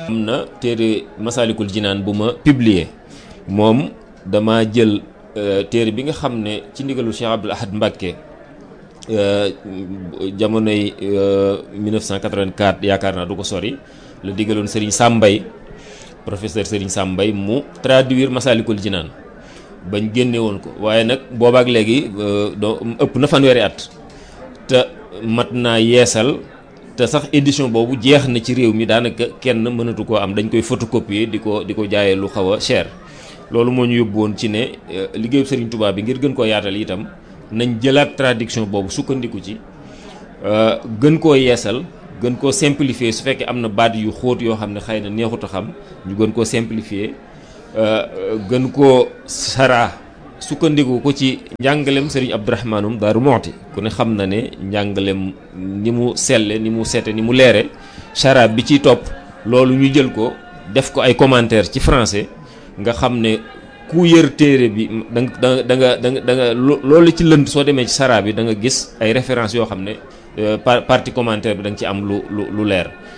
am na téere Masaalikul Jinaan bu ma publier moom dama jël téere bi nga xam ne ci ndigalu Cheikh Abdoul Ahad Mbacké jamonoy 1984 yaakaar naa du ko sori la digaloon Serigne Sambay professeur Serigne Sambay mu traduire Masaalikul Jinaan bañ génne woon ko waaye nag boobaak léegi doo ëpp na fanweeri at te mat naa yeesal te sax édition boobu jeex na ci réew mi daanaka kenn mënatu koo am dañ koy photocopier di ko di ko jaayee lu xaw a cher loolu moo ñu yóbbu woon ci ne liggéeyu Serigne Touba bi ngir gën koo yaatal itam nañ jëlaat traduction boobu sukkandiku ci gën koo yeesal gën koo simplifier su fekkee am na baat yu xóot yoo xam ne xëy na neexut a xam ñu gën koo simplifier gën koo saraa sukkandiku ko ci njàngalem Serigne Abdourahmanum Daaru Moxti ku ne xam na ne njàngalem ni mu selle ni mu sete ni mu leere saraa bi ciy topp loolu ñu jël ko def ko ay commentaire ci français nga xam ne ku yër téere bi da nga da nga da nga da nga loolu ci lënd soo demee ci saraa bi da nga gis ay références yoo xam ne partie commentaire bi da nga ci am lu lu lu leer